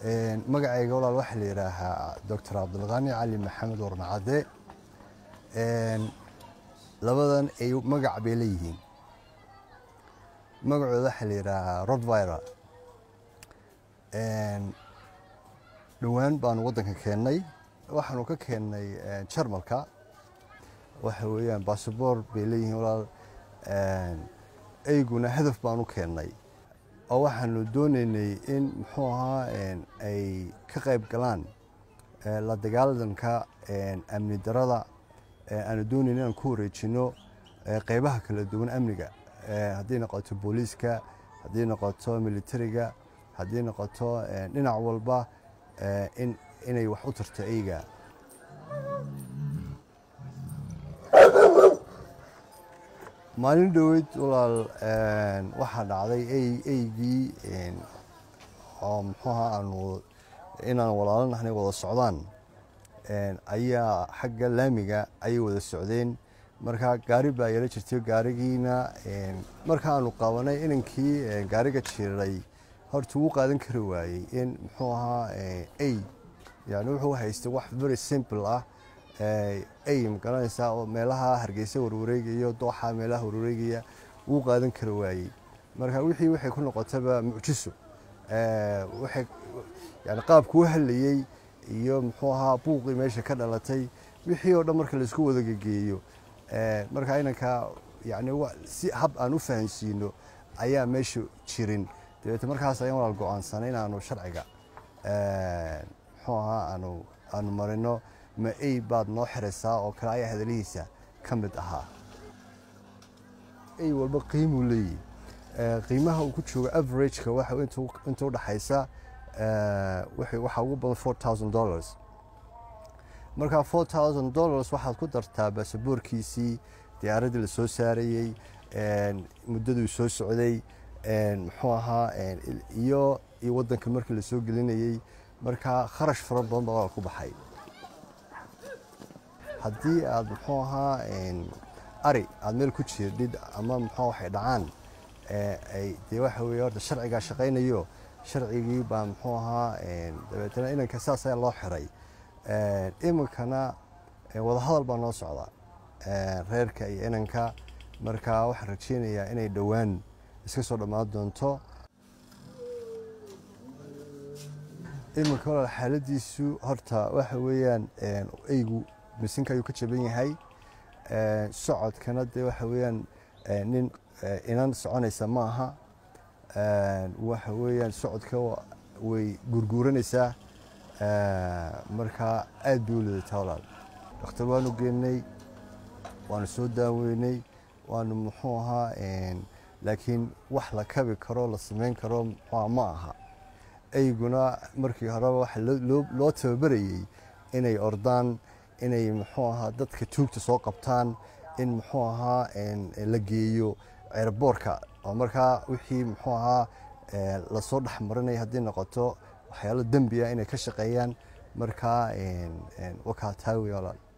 magacayga walaal waxaa la yidhaahaa doctor cabdulqaani cali maxamed warmacadde labadan ay magac bay leeyihiin magacooda waxaa la yidhaahaa rodvira dhowaan baanu waddanka keennay waxaanu ka keennay jarmalka waxa weeyaan basaboor bay leeyihiin walaal eyguna hadaf baanu keennay oo waxaanu doonaynay in muxuu ahaa ay ka qayb galaan la dagaalanka amni darada aanu doonayn inaan ku wareejino qeybaha kala duwan amniga haddii noqoto booliiska haddii noqoto militariga haddii noqoto dhinac walba inay wax u tarto eyga maalin dhoweyd walaal waxaa dhacday eygii oo muxuuha aanu inaan walaalanahnay wada socdaan ayaa xagga laamiga ayay wada socdeen marka gaari baa yala jirtay gaarigiina marka aanu qabanay inankii gaariga jiray horta wuu qaadan kari waayey in muxuu ahaa ey yani wuxuu haystay wax very simple ah ey magaranaysaa oo meelaha hargeysa warwareegaya dooxa meelaha warwareegaya wuu qaadan kari waayey marka wixii waxay ku noqotaba mucjiso yani qaabku u hadlayey iyo muxuu ahaa buuqii meesha ka dhalatay wixii oo dhan marka laisku wada gegeeyo marka inanka yani si hab aan u fahansiino ayaa meesha jirin dabeete markaas ayaan walaal go-aansanay inaanu sharciga muxuu ahaa aanu aanu marino ma ey baad noo xiraysaa oo kale ayaa hadalihiisa ka mid ahaa ey walba qiimuu leeyihi qiimaha uu ku joogo averageka waxa inta udhaxaysa waxaa ugu badan four thousand dollars markaa four thousand dollars waxaad ku dartaa baasaboorkiisii diyaaraddii la soo saarayey muddaduu soo socday muxuu ahaa iyo iyo waddanka markii lasoo gelinayey markaa kharash fara badan baa ku baxay haddii aad muxuu ahaa ari aada meel ku jirdhid ama muxuu waxay dhacaan dee waxa weeye horta sharcigaa shaqaynayo sharcigii baa muxuu ahaa dabeetana inanka saas ayaa loo xiray iminkana wadahadal baa noo socda reerka iyo inanka marka waxaan rajeynayaa inay dhowaan iska soo dhammaan doonto iminka walaal xaaladiisu horta waxa weeyaan eygu misinka ayuu ka jaban yahay socodkana dee waxa weeyaan nin inan soconaysa ma aha waxa weeyaan socodka way gurguuranaysaa markaa aad bay u lidataa walaal dhakhtar waanu geenay waanu soo daaweynay waanu muxuu ahaa laakiin wax la kabi karo la samayn karo ma aha eyguna markii horeba waxa loo tababarayey inay ordaan inay muxuu ahaa dadka tuugta soo qabtaan in muxuu ahaa la geeyo ceerboorka oo markaa wixii muxuu ahaa lasoo dhexmarinaya haddii noqoto waxyaalo dembi ah inay ka shaqeeyaan markaa wakaa taawi walaal